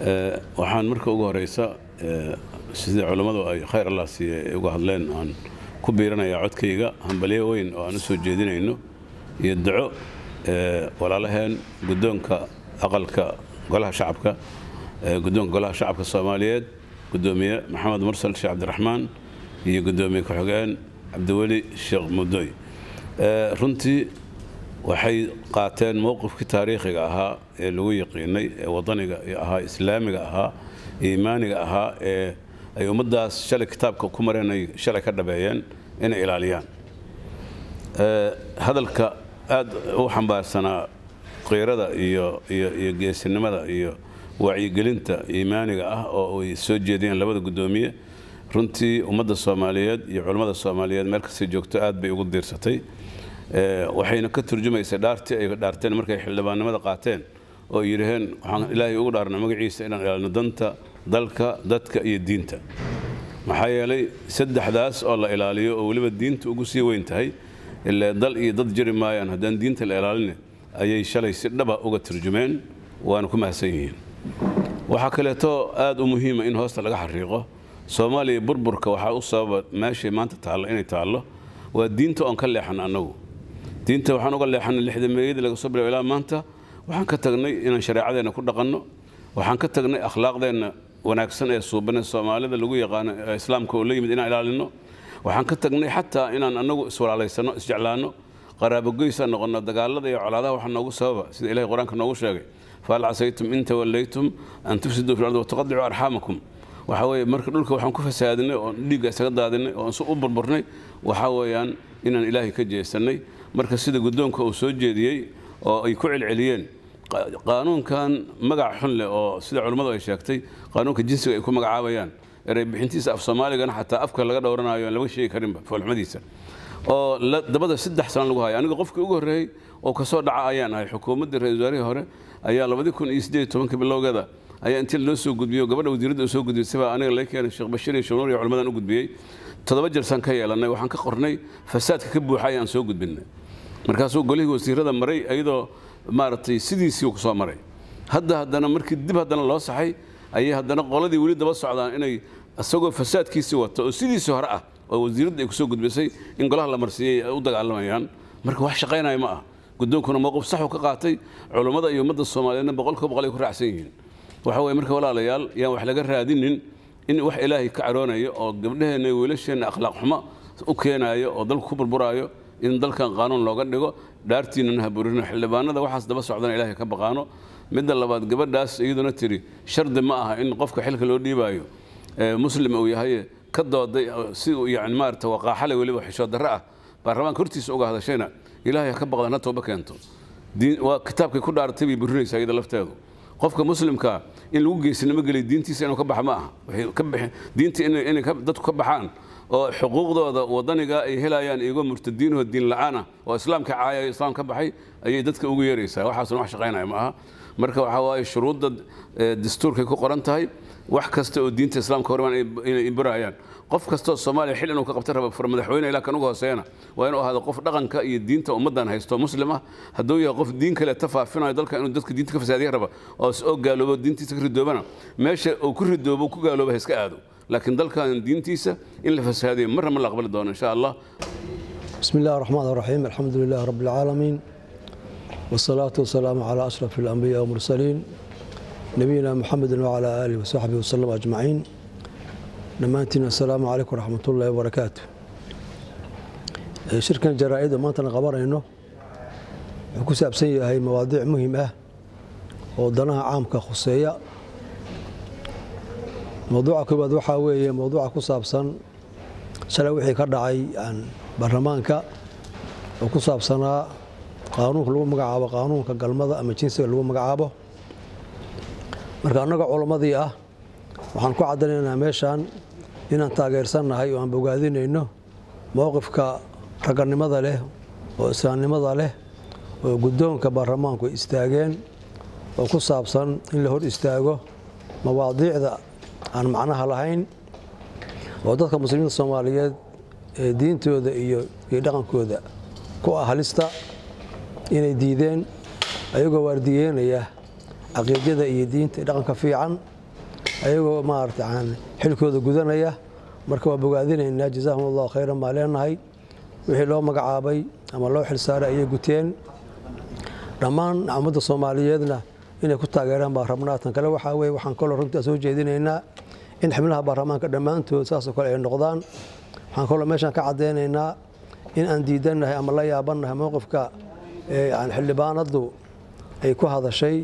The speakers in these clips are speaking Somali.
waxaan marka ugu horeysa sidii culammadu ay khayr allah siiye ay uga hadleen aan ku biiranayaa codkayga hambalyo weyn oo aan u soo jeedinayno iyo duco walaalaheen guddoonka aqalka golaha shacabka guddoonka golaha shacabka soomaaliyeed guddoomiye maxamed mursal sheekh cabdiraxmaan iyo guddoomiye ku-xigeen cabdiweli sheekh mudoy runtii waxay qaateen mowqifkii taariikhiga ahaa ee lagu yaqiinay ee wadaniga ahaa islaamiga ahaa iimaaniga ahaa ee ay ummaddaas shalay kitaabka ku mareen ay shalay ka dhabeeyeen inay ilaaliyaan hadalka aad u xambaarsanaa qiirada iyo iyo iyo geesinimada iyo wacyigelinta iimaaniga ah oo ay soo jeediyeen labada guddoomiye runtii ummadda soomaaliyeed iyo culammada soomaaliyeed meel kastay joogto aad bay ugu diirsatay waxayna ka turjumaysay dhaartii ay dhaarteen markay xildhibaannimada qaateen oo yidhaheen waxaan ilaahay ugu dhaarna magaciisa inaan ilaalino danta dalka dadka iyo diinta maxaa yeelay saddexdaas oo la ilaaliyo oo weliba diinta ugu sii weyn tahay ilaa dal iyo dad jiri maayaan haddaan diinta la ilaalin ayay shalay si dhaba uga turjumeen waana ku mahadsan yihiin waxaa kaleeto aad u muhiima in hoosta laga xariiqo soomaaliya burburka waxaa u sababa meeshay maanta taallo inay taallo waa diinta oon ka leexan annagu diinta waxaan uga leexanay lixda meeyadii laga soo bilaabo ilaa maanta waxaan ka tagnay inaan shareecadeenna ku dhaqanno waxaan ka tagnay akhlaaqdeenna wanaagsan ee suubane soomaalida lagu yaqaano islaamka oo la yimid inaan ilaalino waxaan ka tagnay xataa inaan annagu iswalaalaysano isjeclaanno qaraabogoysa noqonno dagaalada iyo colaadaha waxaa noogu sababa sida ilahay qur-aanka noogu sheegay fahal casaytum in tawallaytum an tufsiduu fi ardi wataqadicuu arxaamakum waxaa weeye marka dhulka waxaan ku fasaadinay oon dhiigga isaga daadinay oon u burburnay waxaa weeyaan inaan ilaahay ka jeesannay marka sida guddoonka uu soo jeediyey oo ay ku celceliyeen qaanuunkan magac xun leh oo sida culummadu ay sheegtay qaanuunka jinsiga ay ku magacaabayaan erey bixintiisa af soomaaligana xataa afka laga dhowranayo aan laga sheegi karinba foolxumadiisa oo dabada saddex sano lagu hayo aniga qofkii ugu horreeyey oo kasoo dhaca ayaan ahay xukuumaddii ra-isul wasaarihii hore ayaa labadii kun iyo siddeed iyo tobanka bilowgeeda ayaa intii loo soo gudbiyo gabadha wasiiradda soo gudbiyey sibaa aniga laga keenay sheekh bashiir iyo shunuur iyo culimmadan u gudbiyey toddoba jersaan ka yeelannay waxaan ka qornay fasaadka ka buuxa ayaan soo gudbinnay markaasuu golihii wasiirada maray iyadoo maaragtay sidiisii ku soo maray hadda haddana markii dib haddana loo saxay ayay haddana qoladii weli daba socdaan inay isagoo fasaadkiisii wato oo sidiisii hore ah oo wasiiradda ay kusoo gudbisay in golaha la marsiiyey ay u dagaalamayaan marka wax shaqaynaya ma ah guddoonkuna mowqif saxuu ka qaatay culummada iyo ummadda soomaaliyeedna boqolkiiba boqol ay ku raacsan yihiin waxa weye marka walaalayaal yaan wax laga raadinin in wax ilaahay ka caroonayo oo gabdhaheenna iyo wiilasheenna akhlaaq xumo u keenaayo oo dalku ku burburaayo in dalkan qaanuun looga dhigo dhaartiinana ha burino xildhibaanada waxaas daba socdana ilaahay ka baqaano midda labaad gabadhaas iyaduna tiri shardi ma aha in qofka xilka loo dhiibaayo muslim uu yahay ka dooday si yani maarata waqaaxale weliba xishood darre ah baarlamaanka hortiisa uga hadashayna ilaahay ha ka baqdan ha tooba keento waa kitaabkay ku dhaaratay bay burinaysaa iyada lafteedu qofka muslimka in lagu geesinimo geliy diintiisa inuu ka baxa ma aha diinta inay dadku ka baxaan oo xuquuqdooda wadaniga ay helayaan iyagoo murtadiinoo diin la-aan ah oo islaamka caaya islaam ka baxay ayay dadka ugu yeeraysaa waxaasuna wax shaqaynaya ma aha marka waxaa waaye shuruudda dastuurkay ku qoran tahay wax kasta oo diinta islaamka hormaan inay burayaan qof kastoo soomaaliya xil inuu ka qabta raba fur madaxweyne ilaa kan ugu hooseeyana waa inuu ahaado qof dhaqanka iyo diinta ummaddan haysto muslim ah hadduu yahay qof diin kale tafaafinayo dalka inuu dadka diinta ka fasaadiya raba oo oo gaaloobo diintiisa ka ridoobana meesha uu ku ridoobo ku gaalooba ha iska aado laakiin dalkan diintiisa in la fasaadiyo marna ma la aqbali doono insha allah بسم الله الرحمن الرحيم الحمد لله رب العالمين والصلاة والسلام على أشرف الأنبياء والمرسلين نبينا محمد وعلى آله وصحبه وسلم أجمعين dhammaantiin assalaamu calaykum waraxmat ullaahi wabarakaatu shirkan jaraa-ida maantana qabanayno wuxuu ku saabsan yahay mawaadiic muhim ah oo danaha caamka khuseeya mowduuca koowaad waxaa weeye mowduuca ku saabsan shalay wixii ka dhacay baarlamaanka oo ku saabsanaa qaanuunka lagu magacaabo qaanuunka galmada ama jinsiga lagu magacaabo marka annaga culammadii ah waxaan ku caddaynaynaa meeshaan inaan taageersannahay oo aan bogaadinayno mowqifka ragganimada leh oo islaamnimada leh oo guddoonka baarlamaanku istaageen oo ku saabsan in la hor istaago mawaadiicda aan macnaha lahayn oo dadka muslimiinta soomaaliyeed ee diintooda iyo iyo dhaqankooda ku ah halista inay diideen ayagoo waardiyeynaya caqiidada iyo diinta iyo dhaqanka fiican ayagoo maarata xilkooda gudanaya marka waa bogaadinaynaa jazaahum allahu khayran baa leenahay wixii loo magacaabay ama loo xilsaaray ayay guteen dhammaan ummadda soomaaliyeedna inay ku taageeraan baa rabnaa tan kale waxaa weye waxaan kaloo runtii soo jeedinaynaa in xibnaha baarlamaanka dhammaantood saasoo kale ay noqdaan waxaan kaloo meeshaan ka caddaynaynaa in aan diidannahay ama la yaabannahay mowqifka xildhibaanaddu ay ku hadashay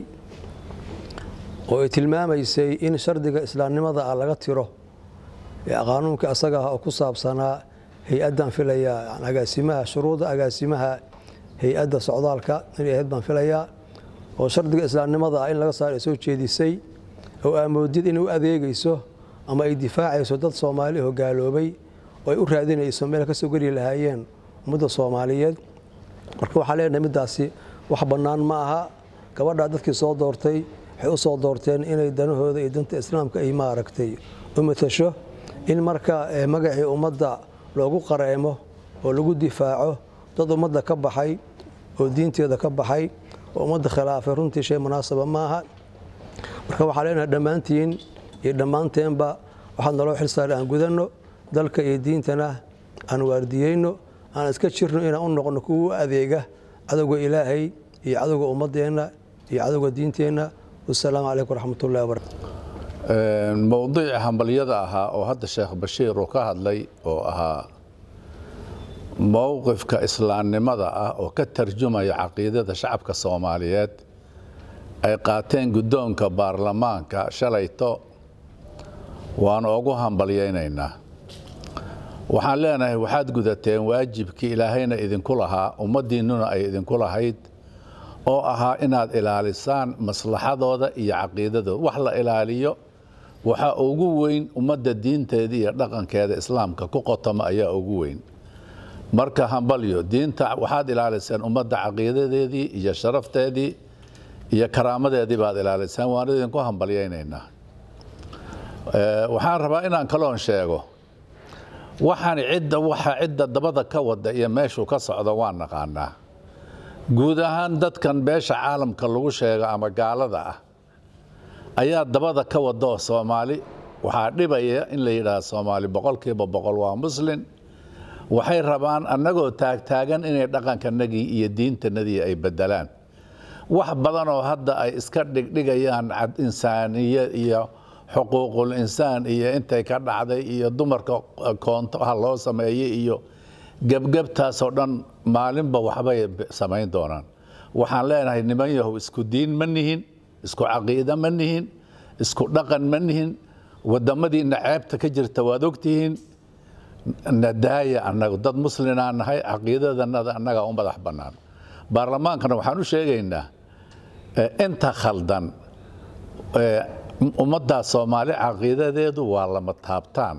oo ay tilmaamaysay in shardiga islaamnimada ah laga tiro qaanuunka asaga ah oo ku saabsanaa hay-addan filaya agaasimaha shuruuda agaasimaha hay-adda socdaalka inay ahayd baan filayaa oo shardiga islaamnimada ah in laga saaro ay soo jeedisay oo aamoodid inay u adeegayso ama ay difaacayso dad soomaali oo gaaloobay oo ay u raadinayso meel ka soo geli lahaayeen ummadda soomaaliyeed marka waxaan leenahay middaasi wax bannaan ma aha gabadhaa dadkii soo doortay waxay u soo doorteen inay danahooda iyo danta islaamka ay maaragtay u matasho in marka magacii ummadda loogu qareemo oo lagu difaaco dad ummadda ka baxay oo diinteeda ka baxay oo ummadda khilaafay runtii shay munaasaba ma aha marka waxaa leenahay dhammaantiin iyo dhammaanteenba waxaad naloo xilsaaray aan gudanno dalka iyo diintana aan waardiyeyno aan iska jirno inaan u noqno kuwa u adeega cadowga ilaahay iyo cadowga ummaddeenna iyo cadowga diinteenna wasalaamu calaykum waraxmatullahi wabarakatu mowdiici hambalyada ahaa oo hadda sheekh bashiir uu ka hadlay oo ahaa mowqifka islaamnimada ah oo ka tarjumaya caqiidada shacabka soomaaliyeed ay qaateen guddoonka baarlamaanka shalayto waanu ugu hambalyaynaynaa waxaan leenahay waxaad gudateen waajibkii ilaahayna idinku lahaa ummaddiinnuna ay idinku lahayd oo ahaa inaad ilaalisaan maslaxadooda iyo caqiidadooda wax la ilaaliyo waxaa ugu weyn ummadda diinteeda iyo dhaqankeeda islaamka ku qotoma ayaa ugu weyn marka hambalyo diinta waxaad ilaaliseen ummadda caqiidadeedii iyo sharafteedii iyo karaamadeedii baad ilaaliseen waan idinku hambalyaynaynaa waxaan rabaa inaan kaloon sheego waxaan cidda waxa cidda dabada ka wada iyo meeshuu ka socdo waan naqaanaa guud ahaan dadkan beesha caalamka lagu sheego ama gaalada ah ayaa dabada ka wada oo soomaali waxaa dhibaya in la yidhaahdo soomaali boqolkiiba boqol waa muslin waxay rabaan annagoo taagtaagan inay dhaqankanagii iyo diintanadii ay bedelaan wax badan oo hadda ay iska dhigdhigayaan insaaniye iyo xuquuqul insaan iyo intay ka dhacday iyo dumarka koonto ha loo sameeyey iyo gebgebtaasoo dhan maalinba waxbay samayn doonaan waxaan leenahay niman yahow isku diin ma nihin isku caqiida ma nihin isku dhaqan ma nihin wadamadiina ceebta ka jirta waad ogtihiin nadaaya annagu dad muslinaa nahay caqiidadanada annagaa u madax bannaan baarlamaankana waxaan u sheegaynaa inta khaldan ummaddaa soomaali caqiidadeedu waa lama taabtaan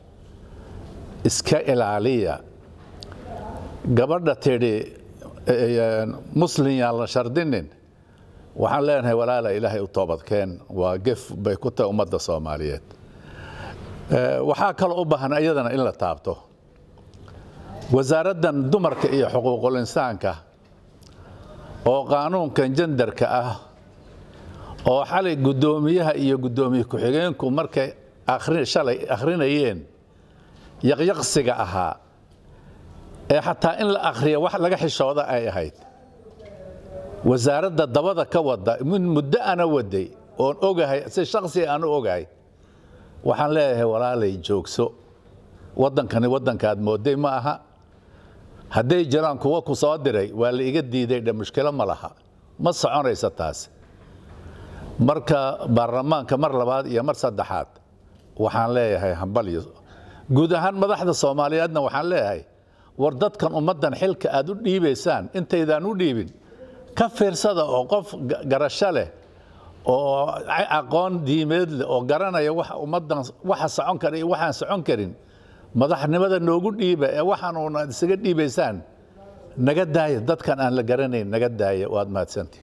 iska ilaaliya gabadha tidhi muslin yaan la shardinin waxaan leenahay walaala ilaahay u toobadkeen waa gef bay ku tahay ummadda soomaaliyeed waxaa kaloo u baahan iyadana in la taabto wasaaraddan dumarka iyo xuquuqul insaanka oo qaanuunkan jendarka ah oo xalay guddoomiyaha iyo guddoomiye ku-xigeenku markay shalay akhrinayeen yaqyaqsiga ahaa ee xataa in la akhriya wax laga xishooda ay ahayd wasaaradda dabada ka wada min muddo ana waday oon ogahay si shaksi aan u ogahay waxaan leeyahay walaalay joogso waddankani waddankaad mooday ma aha hadday jiraan kuwa ku soo diray waa la iga diiday dhe mushkilo ma laha ma soconaysa taas marka baarlamaanka mar labaad iyo mar saddexaad waxaan leeyahay hambalyo guud ahaan madaxda soomaaliyeedna waxaan leeyahay war dadkan ummaddan xilka aad u dhiibaysaan intaydaan u dhiibin ka fiirsada oo qof garasho leh oo aqoon diimeed leh oo garanaya wax ummaddan waxa socon kara iyo waxaan socon karin madaxnimada noogu dhiiba ee waxaan uuna isaga dhiibaysaan naga daaya dadkan aan la garanayn naga daaya waad mahadsantii